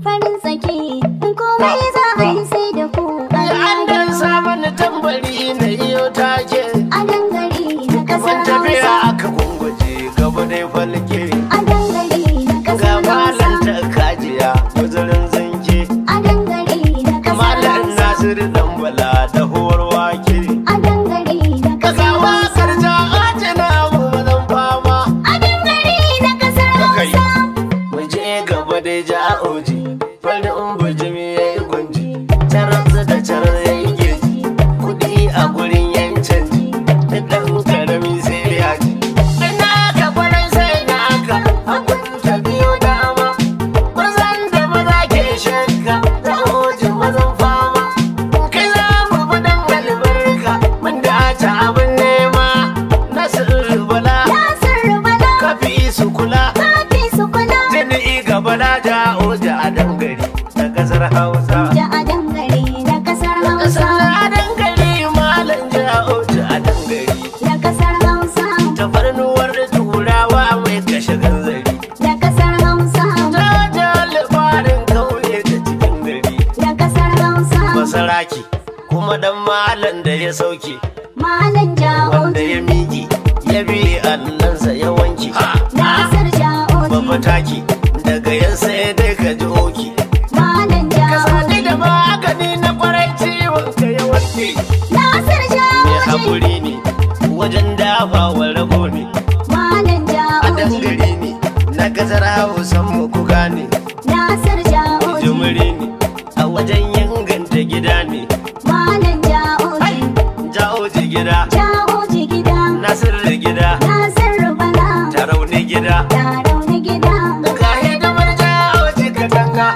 farin sake in komai za a yi sai da ku an dan samu ni tambari na iyo take a dangare na kasar ban tafiya hausa aka gunguje gaba dai falke a dangare na ga kasar hausa malam ta kajiya guzurin zanke a dangare na kasar malam hausa nasiru dan bala da huwar wake a dangare na ka kasar kawo hausa karja ajina mu mazan fama a dangare na kasar Kai. hausa mu je gaba dai ja'oji farin bujimi ya yi gunji taransu da carar ya yi geji kuɗi a gurin yan canji da ɗan karami sai ya ji ina ka kwarai sai na aka abun ta biyo dama mazan da maza ke shakka ja'oji mazan fama kai za mu bi dan albarka mun dace abin nema nasiru bala Nasiru Bala kafi su kula kafi su kula Jini gaba na jawo da a dangare na kasar Hausa. da a dangare na kasar Kasar hausa a dangare malam jawo da a dangare. da kasar hausa Tafarnuwar turawa mai kashe ganzari. da kasar hausa Ta ja labarin kauye da cikin gari. da kasar hausa Masaraki kuma dan malam da ya sauke. malam Wanda ya ja'oji miƙe ya bi annansa ya wanke. nasir ja'oji Bafataki daga yan sai dai ka ji oki. malam Ka sani ja'oji da magani na kwarai ciwon ka ya warke. nasir mai ja'oji haƙuri ne wajen dafawa rago ne malam a ja'oji dangare ne na kasar hausan mu ku gane nasir ja'oji jimiri ne a wajen inganta gida ne malam ja'oji ja'oji gida ja'oji gida nasir gida nasir bala tarauni gida taro na gida ka hidimar ja'oji katanga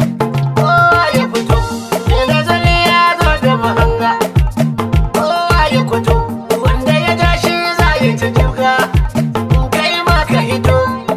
kowa ya fito da zali ya zo da mahanga kowa ya fito wanda ya ja shi za ya ci duka kai ma ka hito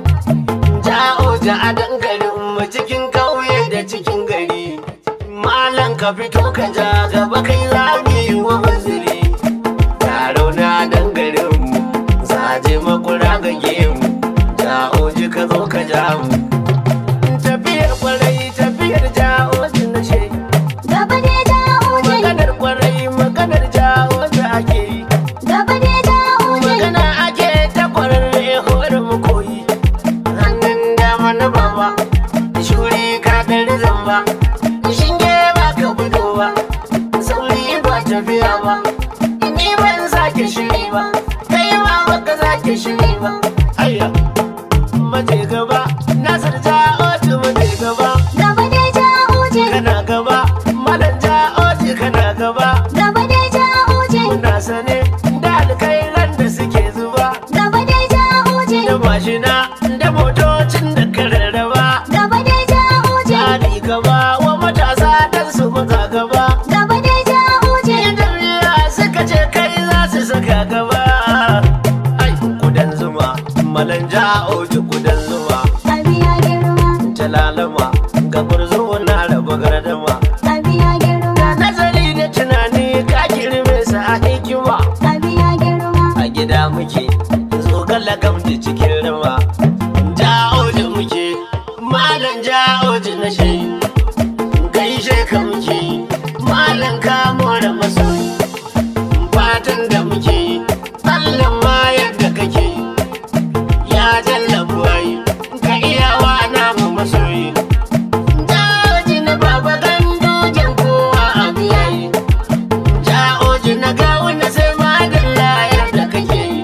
ja'o ja a dangalin mu cikin kauye da cikin gari malam ka fito ka ja gaba kai za mu yi wa uzuri taro na dangalin mu zaje makura ga gemu ja'o ji ka zo ka ja mu tafiyar kwarai tafiyar ja'o ji na shi gaba ne ja'oji maganar kwarai maganar ja'o ji ake yi gaba ne ja'oji magana ake ta kwararre horar mu koyi hannun dama na baba shuri ka dari zamba shinge ba ka gudu ba sauri ba tafiya ba ni ban sake shiri ba kai ma baka sake shiri ba ayya mace gaba nasar ja'oji mace gaba gaba ne ja'oji kana gaba malam ja'oji kana gaba gaba ne ja'oji muna sane da alkairan da suke zuba gaba ne ja'oji da mashina da motocin da ka rarraba gaba ne ja'oji tsari gaba wa matasa dan su maza gaba gaba ne ja'oji jami'a suka ce kai za su saka gaba ai kudan zuma malanja oji kudan zuma abiya girma talalama ga gurzo na raba gardama abiya girma nazari da tunani ka girme sa a hikima abiya girma a gida muke zogala gamji cikin rama ja'oji muke malam ja'oji na shi gaishe ka muke malam kamo da masoyi fatan da muke Allah ma yadda kake ya jalla buwayi ka iyawa namu masoyi ja'oji na baba gandojen kowa a biyayi ja'oji na gawuna sai madalla yadda kake yi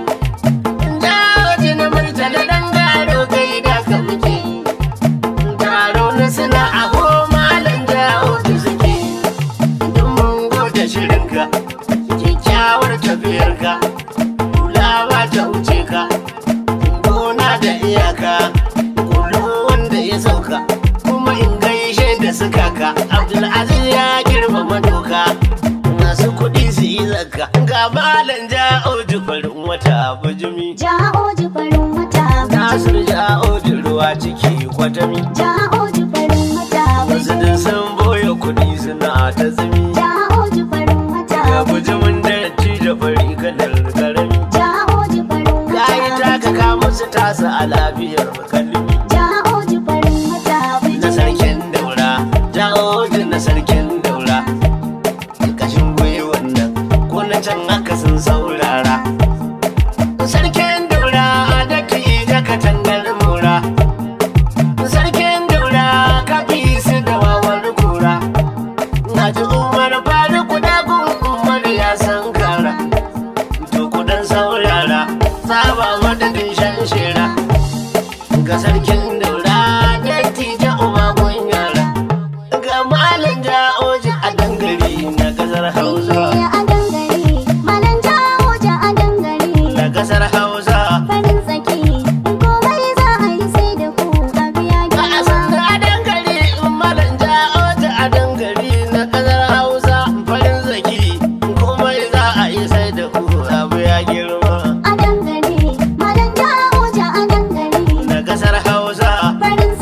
ja'oji na murtala dan gado kai da ka muke taro na suna a malam ja'oji suke duk mun gode shirinka kyakkyawar tafiyarka kulawa ta wuce ka gona da iyaka kulo wanda ya sauka kuma in gaishe da suka ka abdulaziz ya girmama doka masu kuɗi su yi zakka ga malam ja'oji farin wata bujumi ja'oji farin wata nasir ja'oji ruwa ciki kwatami ja'oji farin wata wasu din sun boye kuɗi suna ta zumi ja'oji farin wata ga bujumin datti da fari kalar karami ja'oji farin kayi wata taka ka musu tasa a lafiyar kalmi ja'oji farin wata na sarkin daura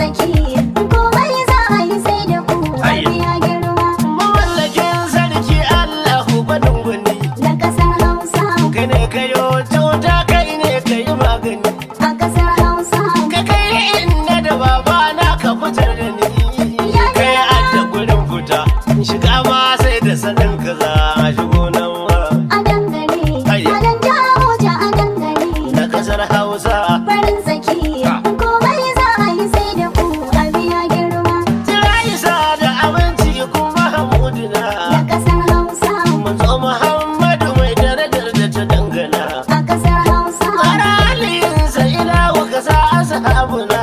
saki komai za a yi sai da ku a Ai. biya girma Mamallakin sarki Allahu gwanin gwani na kasar hausa Kai ne kayo cuta kai ne kayi magani a kasar hausa Ka kai inda da baba na ka fitar da ni Kai adda gurin fita Shiga ma sai da sanin ka za a shigo nan ma a dangare Ai. malam jawo ja a dangare Na kasar Hausa farin saki komai za a yi sai da ku a biya girma Jira isa da abinci kuma hamudina na kasar hausa Manzo Muhammadu mai darajar da ta dangana a kasar hausa Aralinsa ilahu ka sa ashabuna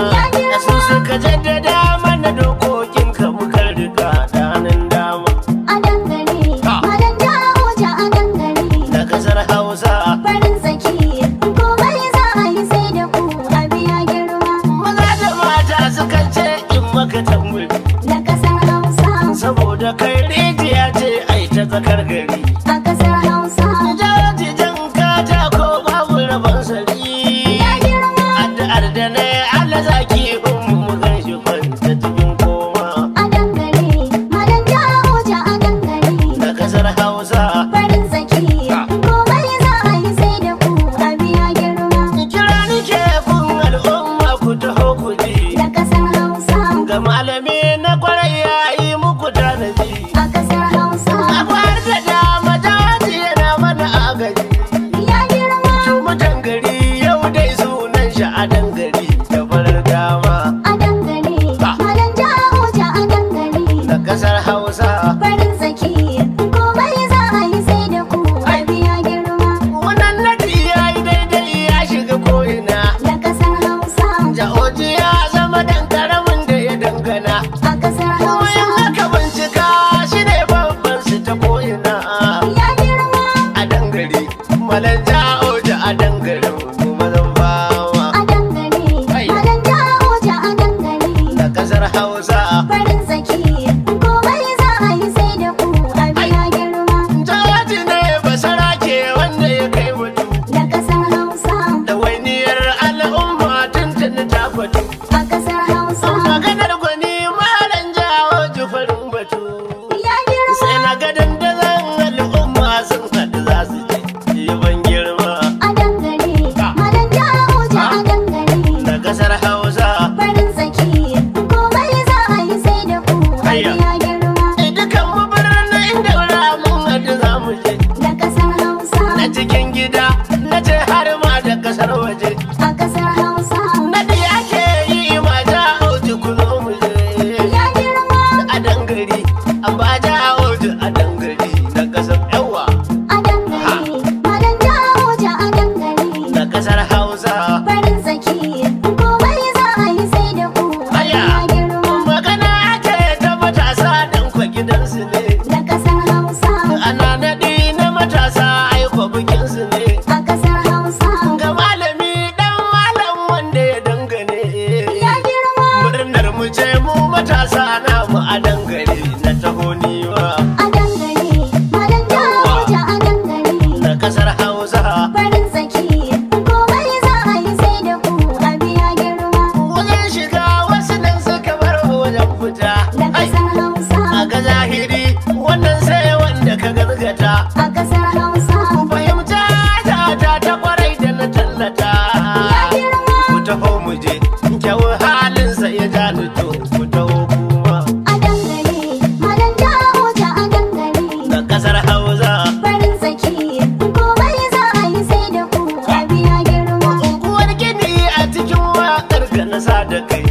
Da su suka jaddada mana dokokin ka muka rika danin dama a dangare Ha. malam jawo ja a dangare Da kasar Hausa farin saki komai za a yi sai da ku a biya girma Maza da mata suka ce in maka tambari na kasar hausa Saboda kai rijiya ce ai ta tsakar gari a kasar hausa Jajijan katako babu rabon sari ya girma Addu'ar da na yi Allah zaki mu mu gan shi kwanta cikin koma a dangare malam jawo ja a dangare Da kasar Hausa farin saki komai za a yi sai da ku a biya girma Kira nike kun al'umma ku taho ku ji na kasar hausa Ga malami na kwarai ya yi muku tanadi a kasar hausa Akwai da dama jaji yana mana agaji ya girma Mutan gari yau dai sunan shi a dangari da farar dama a dangare malam jawo ja a dangare Da kasar Hausa farin saki komai za a yi sai da ku a biya girma Wannan nadi ya yi daidai ya shiga ko'ina na kasar hausa Jahoji ya zama dan karamin da ya dangana a kasar Koyan hausa aka bincika shi ne babban su ta ko'ina ya girma A dangare, malan ja'oji a dangare kuma zan bawa a dangare Ai. malam jawo ja a dangare Na kasar Hausa farin saki komai za a yi sai da ku a biya girma Jawaji ne basara ke wanda ya kai mutu na kasar hausa Da wainiyar al'umma tuntuni ta fatu a kasar hausa Maganar gwani malan ja'oji farin batu ya girma Sai na ga dandazon al'umma sun haɗu za su ji yaban girma a dangare malam jawo ja a dangare Na kasar Hausa farin saki komai za a yi sai da ku a Ayya. biya girma Dukan mu birnin daura mun haɗu za mu je na kasar hausa Na cikin gida na ce har ma da kasar waje a kasar hausa Nadi ake yi ma ja'oji kulo mu je ya girma A dangari an ba ja'oji a dangari na kasar yawa a dangare malam jawo ja a dangare Na kasar Hausa farin saki komai za a yi sai da ku a Aya. biya girma Magana ake ta matasa dan kwa gidansu ne na kasar hausa Ana naɗi na matasa aiko bikinsu ne a kasar hausa Ga malami dan malam wanda ya dangane ya girma Murnar mu ce mu matasa namu a dangare na taho niwa a dangare malam jawo ja a dangare na kasar Hausa farin saki komai za a yi sai da ku a biya girma Wajen shiga wasu nan suka bar wajen fita na Ai, kasar hausa a ga zahiri wannan sai wanda ka gazgata a kasar hausa Fahimta ta ta ta kwarai da na tallata ya girma Ku taho mu je kyau halinsa ya ja ni to ku taho kuma a dangare malam jawo ja a dangare na kasar Hausa farin saki komai za a yi sai da ku a biya girma Unguwar gini a cikin waƙar ka na sa da kai